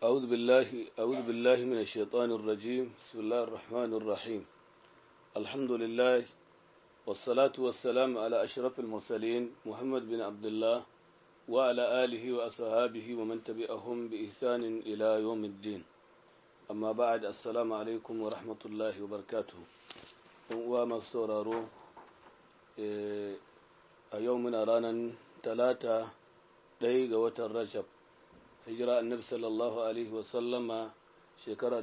أعوذ بالله أعوذ بالله من الشيطان الرجيم بسم الله الرحمن الرحيم الحمد لله والصلاة والسلام على أشرف المرسلين محمد بن عبد الله وعلى آله وأصحابه ومن تبعهم بإحسان إلى يوم الدين أما بعد السلام عليكم ورحمة الله وبركاته وما سورارو a yau muna ranar talata ɗaya ga watan rajab hijira annabi sallallahu alaihi wasallama shekara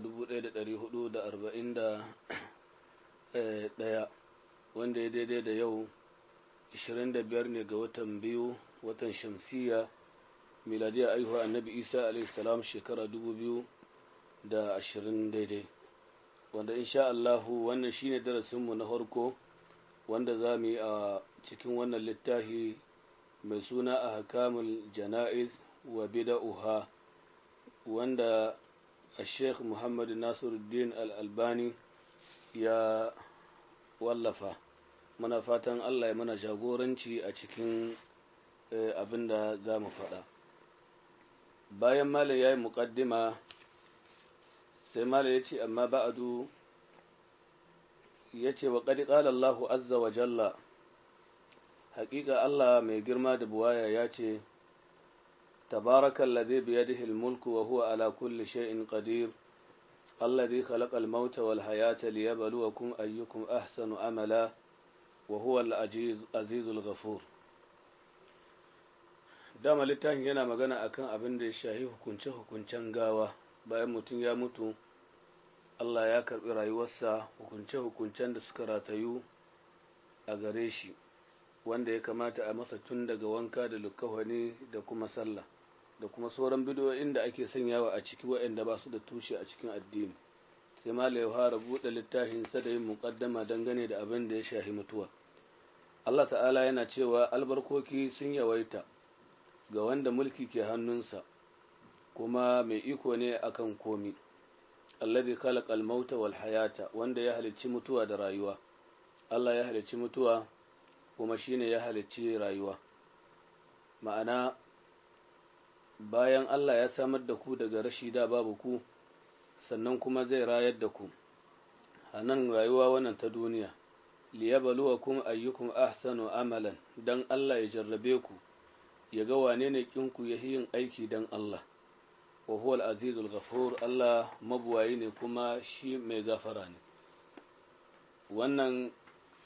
1441 wanda ya daidai da yau 25 ne ga watan biyu watan shamsiya miladiya aihuwa annabi isa alaihi salam shekara 2020 daidai wanda insha Allahu wannan shine darasinmu na farko wanda za mu yi a cikin wannan littafi mai suna a hakamul jana'iz wa bida'uha wanda a sheikh muhammadu nasiruddin al'albani ya wallafa muna fatan allah ya mana jagoranci a cikin abin da za mu faɗa bayan mala ya yi muƙaddima sai mala ya ce amma ba'adu ya ce wa ƙadi ƙala Allahu azza wa jalla haƙiƙa Allah mai girma da buwaya ya ce tabarakan ladhi biyadihi al-mulku wa huwa ala kulli shay'in qadir alladhi khalaqa al-mauta wal hayata liyabluwakum ayyukum ahsanu amala wa huwa al-azizul ghafur dama littafin yana magana akan abin da ya shahi hukunce-hukuncen gawa bayan mutum ya mutu Allah ya karɓi rayuwarsa hukunce-hukuncen da suka ratayu a gare shi wanda ya kamata a masa tun daga wanka da lukawani da kuma sallah da kuma sauran bidiyoyin da ake sanyawa a ciki waɗanda ba su da tushe a cikin addini sai malai ya fara buɗe littafin sa da yin muƙaddama dangane da abin da ya shahi mutuwa Allah ta'ala yana cewa albarkoki sun yawaita ga wanda mulki ke hannunsa kuma mai iko ne akan komi alladhi khalaqa al-mauta wal hayata wanda ya halicci mutuwa da rayuwa Allah ya halicci mutuwa kuma shine ya halicci rayuwa ma'ana bayan Allah ya samar da ku daga rashi da babu ku sannan kuma zai rayar da ku a nan rayuwa wannan ta duniya liyabluwakum ayyukum ahsanu amalan dan Allah ya jarrabe ku ya ga wane ne kinku ya yin aiki dan Allah wa huwa al-azizul ghafur Allah mabuwayi ne kuma shi mai gafara ne wannan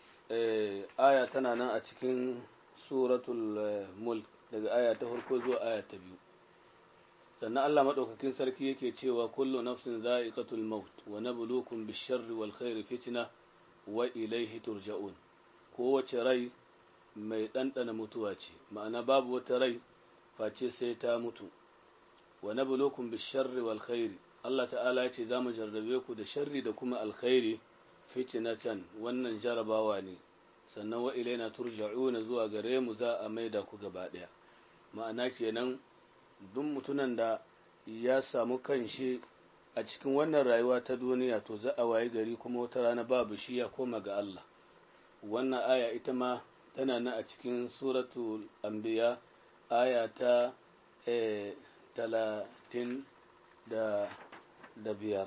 aya tana nan a cikin suratul mulk daga aya ta farko zuwa aya ta biyu sannan Allah madaukakin sarki yake cewa kullu nafsin za'iqatul maut wa nabluukum bish-sharri wal khairi fitna wa ilayhi turja'un kowace rai mai ɗanɗana mutuwa ce ma'ana babu wata rai face sai ta mutu wa nabluukum bish-sharri wal khairi Allah ta'ala ya ce za mu jarrabe ku da sharri da kuma alkhairi fitinatan wannan jarabawa ne sannan wa ilaina turja'una zuwa gare mu za a maida ku gaba ɗaya ma'ana kenan duk mutunan da ya samu kanshi a cikin wannan rayuwa ta duniya to za a waye gari kuma wata rana babu shi ya koma ga Allah wannan aya ita ma tana nan a cikin suratul anbiya aya ta talatin da da biyar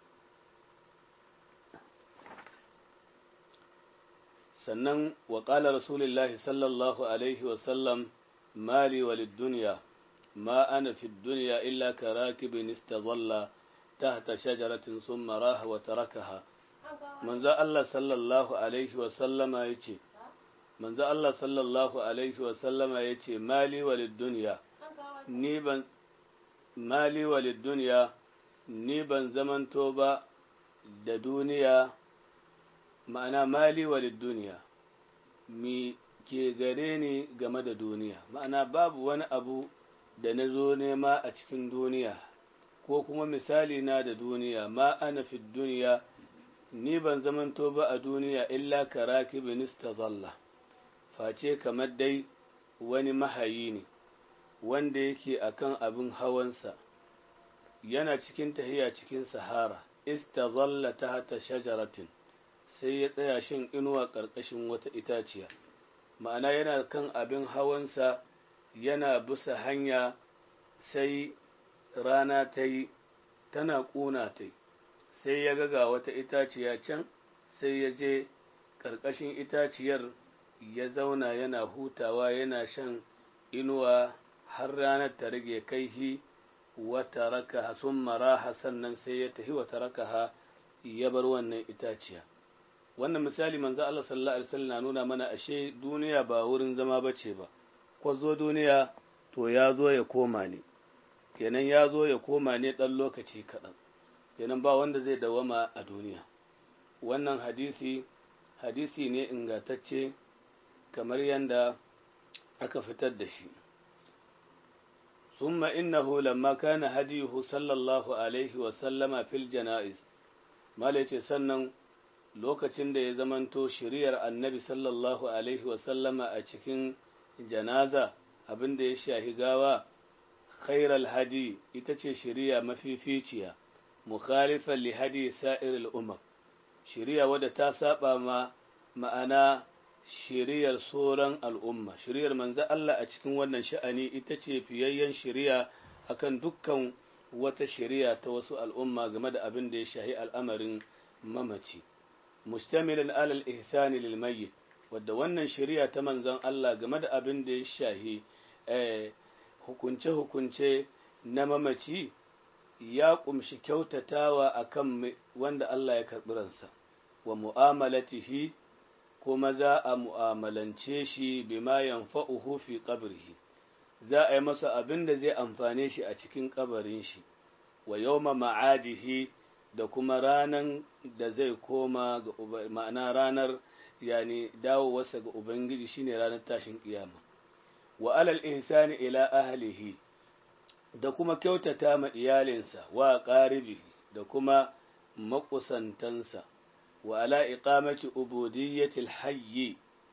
sannan wa ƙala rasulullahi sallallahu alaihi wasallam mali walid duniya ma ana fi duniya illa ka rakibin istazalla tahta shajaratin summa raha wa tarakaha manzo Allah sallallahu alaihi wasallama yace manzo Allah sallallahu alaihi wasallama yace mali walid duniya ni ban mali walid duniya ni ban zamanto ba da duniya ma'ana mali walid duniya mi ke gare ni game da duniya ma'ana babu wani abu da na zo nema a cikin duniya ko kuma misali na da duniya ma ana fi duniya ni ban zamanto ba a duniya illa karaki binista zalla face kamar dai wani mahayi ne wanda yake akan abin hawansa yana cikin tahiya cikin sahara istazalla tahta shajaratin sai ya tsaya shin inuwa ƙarƙashin wata itaciya ma'ana yana kan abin hawansa yana bisa hanya sai rana ta yi tana ƙuna ta sai ya ga wata itaciya can sai ya je ƙarƙashin itaciyar ya zauna yana hutawa yana shan inuwa har ranar ta rage kaihi wata raka sun maraha sannan sai ya tafi wata raka ya bar wannan itaciya wannan misali manzo Allah sallallahu alaihi wasallam na nuna mana ashe duniya ba wurin zama bace ba ko zo duniya to ya zo ya koma ne kenan ya zo ya koma ne ɗan lokaci kaɗan kenan ba wanda zai dawama a duniya wannan hadisi hadisi ne ingantacce kamar yadda aka fitar da shi ثم إنه لما كان هديه صلى الله عليه وسلم في الجنائز ما ليتي سنن lokacin da ya zamanto shiriyar annabi sallallahu alaihi wasallama a cikin janaza abin da ya shahi gawa khairal hadi ita ce shiriya mafificiya mukhalifan li hadi sa'iril umar shiriya wadda ta saba ma ma'ana shiriyar sauran al'umma shiriyar manzo Allah a cikin wannan sha'ani ita ce fiyayyen shiriya akan dukkan wata shiriya ta wasu al'umma game da abin da ya shahi al'amarin mamaci mustamilan alal ihsani lil mayyit wadda wannan shiriya ta manzon Allah game da abin da ya shahi hukunce-hukunce na mamaci ya kumshi kyautatawa akan wanda Allah ya karɓi ransa wa mu'amalatihi kuma za a mu'amalance shi bima yanfa'uhu fi qabrihi za a yi masa abin da zai amfane shi a cikin kabarin shi wa yawma ma'adihi da kuma ranan da zai koma ga ma'ana ranar yani dawowarsa ga ubangiji shine ranar tashin kiyama wa alal ihsani ila ahlihi da kuma kyautata ma iyalinsa wa qaribihi da kuma makusantansa wa ala iqamati ubudiyyatil hayyi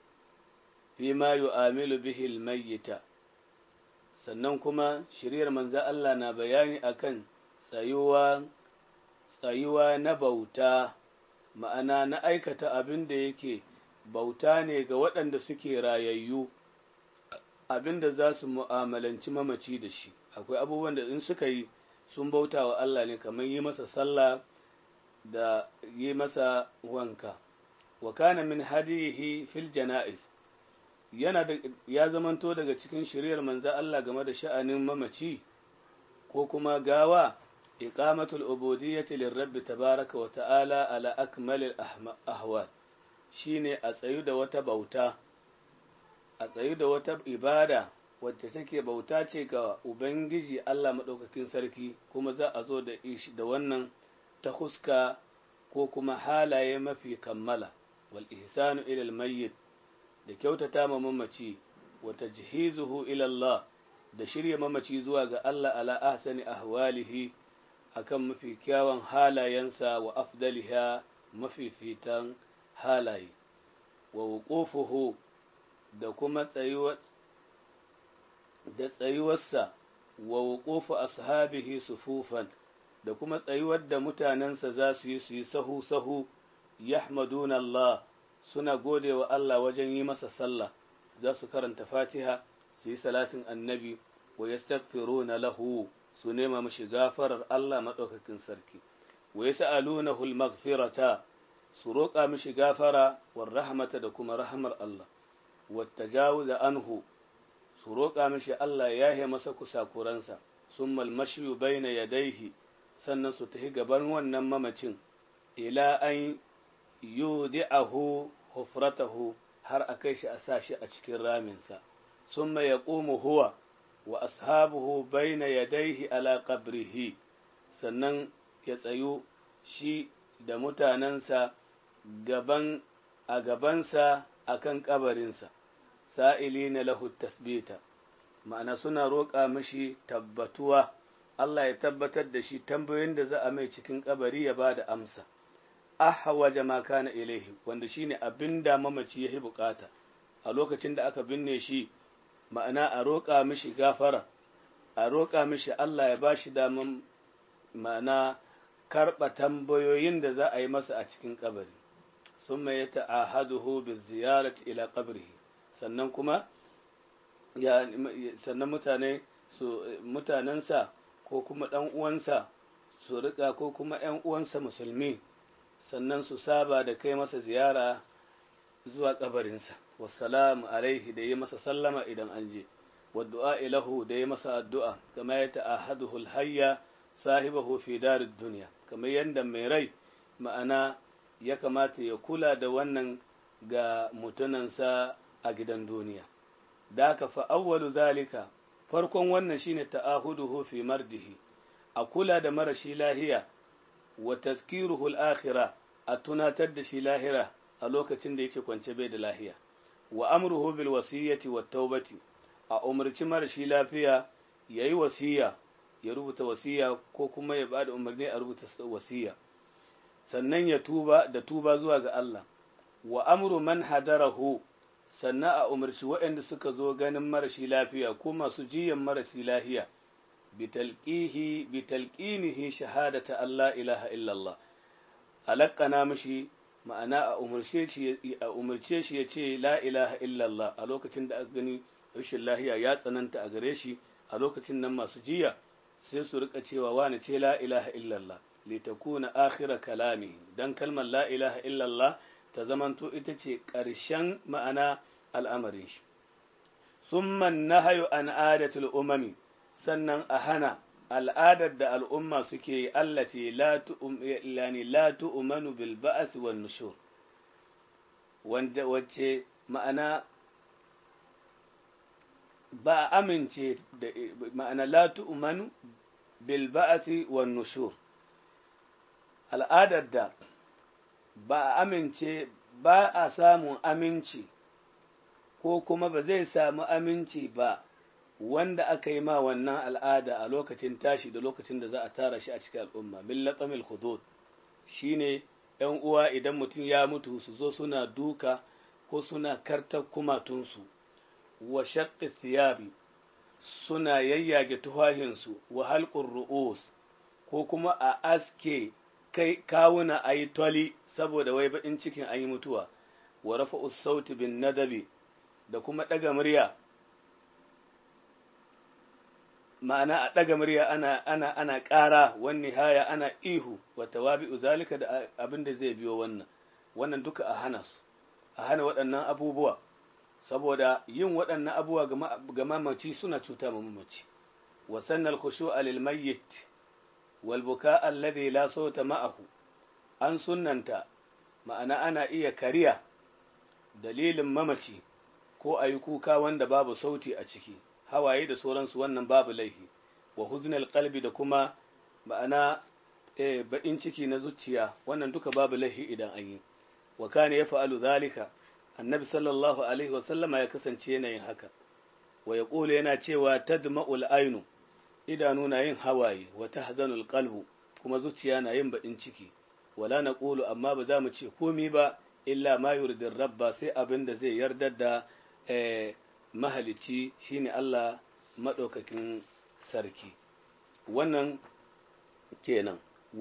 fima yu'amilu bihi al-mayyita sannan kuma shiriyar manzo Allah na bayani akan tsayuwa tsayuwa na bauta ma'ana na aikata abin da yake bauta ne ga waɗanda suke rayayyu abin da za su mu'amalanci mamaci da shi akwai abubuwan da in suka yi sun bauta wa Allah ne kamar yi masa sallah da yi masa wanka wa kana min hadihi fil jana'iz yana da ya zamanto daga cikin shiriyar manzo Allah game da sha'anin mamaci ko kuma gawa iqamatul ubudiyyati lirrabb tabaraka wa ta'ala ala akmalil ahwal shine a tsayu da wata bauta a tsayu da wata ibada wacce take bauta ce ga ubangiji Allah madaukakin sarki kuma za a zo da ishi da wannan ta huska ko kuma halaye mafi kammala wal ihsanu ila al mayyit da kyautata ma mamaci wa tajhizuhu ila Allah da shirya mamaci zuwa ga Allah ala ahsani ahwalihi akan mafi kyawun halayensa wa afdaliha mafi fitan halaye wa wuqufuhu da kuma tsayuwa da tsayuwarsa wa wuqufu ashabihi sufufan da kuma tsayuwar da mutanensa za su yi su yi sahu sahu yahmaduna Allah suna gode wa Allah wajen yi masa sallah za su karanta fatiha su yi salatin annabi wa yastaghfiruna lahu su nema mashi gafarar Allah maɗaukakin sarki wa yas'alunahu al-maghfirata su roƙa mishi gafara war rahmata da kuma rahmar Allah wa tajawuza anhu su roƙa mishi Allah ya yahe masa kusakuransa summa al-mashyu bayna yadayhi sannan su tafi gaban wannan mamacin ila an yudi'ahu hufratahu har a kai shi a sa shi a cikin raminsa summa yaqumu huwa wa ashabuhu baina yadayhi ala qabrihi sannan ya tsayu shi da mutanensa gaban a gabansa akan kabarinsa sa'ilina lahu tasbita ma'ana suna roƙa mishi tabbatuwa Allah ya tabbatar da shi tambayoyin da za a mai cikin kabari ya ba da amsa ahwaja ma kana ilaihi wanda shine abin da mamaci ya bukata a lokacin da aka binne shi ma'ana a roƙa mishi gafara a roƙa mishi Allah ya bashi daman ma'ana karɓa tambayoyin da za a yi masa a cikin kabari summa ya ta'ahaduhu bi ziyarati ila qabrihi sannan kuma ya sannan mutane su mutanensa ko kuma ɗan uwansa su riƙa ko kuma ‘yan uwansa musulmi sannan su saba da kai masa ziyara zuwa ƙabarinsa wassalamu alaihi da yi masa sallama idan an je wadda'a ilahu da yi masa addu'a kama ya ta'ahaduhu hayya sahibahu fi darid duniya kamar yadda mai rai ma'ana ya kamata ya kula da wannan ga mutunansa a gidan duniya da ka fa'awwalu zalika farkon wannan shine ta'ahuduhu fi mardihi a kula da marashi lahiya wa tazkiruhu al-akhirah a tunatar da shi lahira a lokacin da yake kwance bai da lahiya wa amruhu bil wasiyyati wat taubati a umarci marashi lafiya yayi wasiya ya rubuta wasiya ko kuma ya bada umarni a rubuta wasiya sannan ya tuba da tuba zuwa ga Allah wa amru man hadarahu sannan a umarci waɗanda suka zo ganin marashi lafiya ko masu jiyan marashi lafiya bitalqihi bitalqinihi shahadata Allah ilaha illallah alaqqana mishi ma'ana a umarce shi a umarce shi yace la ilaha illallah a lokacin da aka gani rashin lahiya ya tsananta a gare shi a lokacin nan masu jiya sai su rika cewa wani ce la ilaha illallah litakuna akhira kalami dan kalmar la ilaha illallah ta zamanto ita ce ƙarshen ma'ana al'amarin shi summa nahayu an adatul umami sannan a hana al'adar da al'umma suke yi allati la tu'manu bil ba'ath wan nushur wanda wacce ma'ana ba amince da ma'ana la tu'manu bil ba'ath wan nushur al'adar da ba a amince ba a samun aminci ko kuma ba zai samu aminci ba wanda aka yi ma wannan al'ada a lokacin tashi da lokacin da za a tara shi a cikin al'umma min latsamil hudud shine ‘yan uwa idan mutum ya mutu su zo suna duka ko suna karta kumatunsu wa shaqqi thiyabi suna yayyage tuhahinsu wa halqur ru'us ko kuma a aske kai kawuna a yi toli saboda wai baƙin cikin an yi mutuwa wa rafa sauti bin nadabi da kuma ɗaga murya ma'ana a ɗaga murya ana ana ana ƙara wani haya ana ihu wa tawabi'u zalika da abin da zai biyo wannan wannan duka a hana su a hana waɗannan abubuwa saboda yin waɗannan abubuwa ga mamaci suna cuta ma mamaci wa sannal khushu'a lil mayyit wal buka alladhi la sauta ma'ahu an sunnanta ma'ana ana iya kariya dalilin mamaci ko ayi kuka wanda babu sauti a ciki hawaye da sauransu wannan babu laifi wa huznal qalbi da kuma ma'ana eh baɗin ciki na zuciya wannan duka babu laifi idan an yi wa kana yaf'alu zalika annabi sallallahu alaihi wa sallama ya kasance yana yin haka wa yaqulu yana cewa tadma'ul ainu idanu na yin hawaye wa tahzanul qalbu kuma zuciya na yin baɗin ciki wala naqulu amma ba za mu ce komai ba illa ma yuridir rabba sai abin da zai yarda da eh mahalicci shine Allah maɗaukakin sarki wannan kenan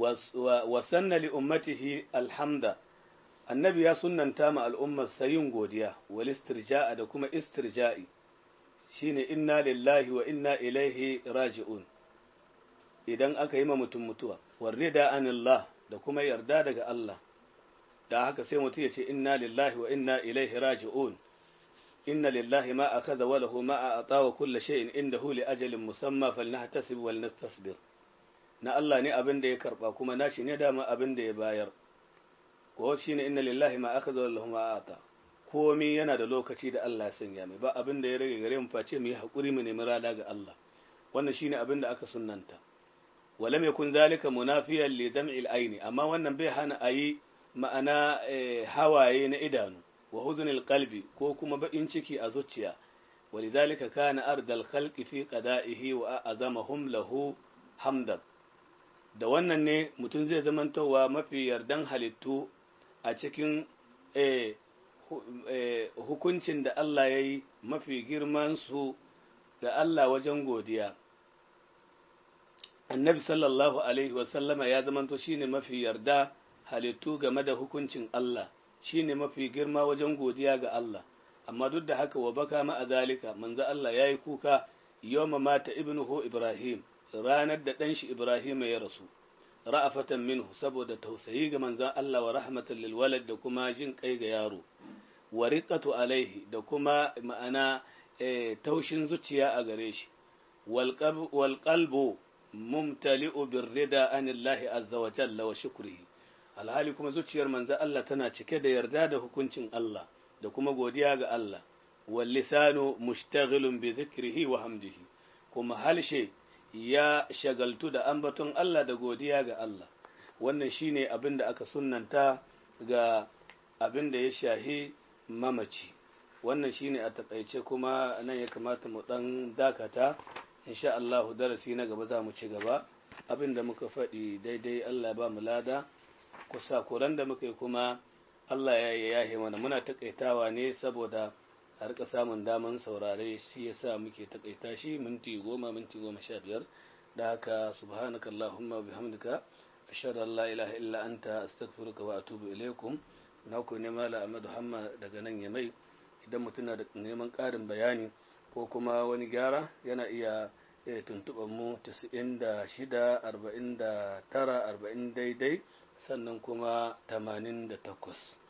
wasanna li ummatihi alhamda annabi ya sunnanta ma al'ummar sayin godiya wal istirja'a da kuma istirja'i shine inna lillahi wa inna ilaihi raji'un idan aka yi ma mutum mutuwa warrida anillah da kuma yarda daga Allah da haka sai mutum ya ce inna lillahi wa inna ilaihi raji'un inna lillahi ma akhadha wa lahu ma a'ta wa kullu shay'in indahu li ajalin musamma falnahtasib wal nastasbir na Allah ne abin da ya karba kuma nashi ne dama abin da ya bayar ko shine inna lillahi ma akhadha wa lahu ma a'ta komai yana da lokaci da Allah ya sanya mai ba abin da ya rage gare mu face mu yi hakuri mu nemi rada ga Allah wannan shine abin da aka sunnanta walam yakun zalika munafiyan li dam'il aini amma wannan bai hana ayi ma'ana hawaye na idanu wa huzunil qalbi ko kuma baƙin ciki a zuciya walidhalika kana ardal khalqi fi qada'ihi wa azamahum lahu hamdan da wannan ne mutum zai zamantowa mafi yardan halittu a cikin hukuncin da Allah ya yi mafi girman su ga Allah wajen godiya annabi sallallahu alaihi wasallama ya zamanto shine mafi yarda halittu game da hukuncin Allah shine mafi girma wajen godiya ga Allah amma duk da haka wa baka ma zalika manzo Allah yayi kuka yawma mata ibnuhu Ibrahim ranar da ɗan shi Ibrahim ya rasu ra'afatan minhu saboda tausayi ga manzon Allah wa rahmatan lil walad da kuma jin kai ga yaro wa riqatu alaihi da kuma ma'ana taushin zuciya a gare shi wal qalbu mumtali'u birrida anillahi azza wa jalla wa shukrihi alhali kuma zuciyar manzon Allah tana cike da yarda da hukuncin Allah da kuma godiya ga Allah wal lisanu mushtaghilun bi dhikrihi wa hamdihi kuma halshe ya shagaltu da ambaton Allah da godiya ga Allah wannan shine abin da aka sunnanta ga abin da ya shahi mamaci wannan shine a takaice kuma nan ya kamata mu dan dakata insha Allah darasi na gaba za mu ci gaba abin da muka faɗi daidai Allah ba mu lada kusa kuran da muka yi kuma Allah ya yi yahe mana muna takaitawa ne saboda a rika samun daman saurare shi yasa muke takaita shi minti goma minti goma sha biyar da haka subhanaka allahumma bihamdika ashhadu an la ilaha illa anta astaghfiruka wa atubu ilaikum na ku ne mala ahmadu hamma daga nan ya mai idan mutum na da neman ƙarin bayani ko kuma wani gyara yana iya tuntuɓar mu 96 49 40 daidai sannan kuma 88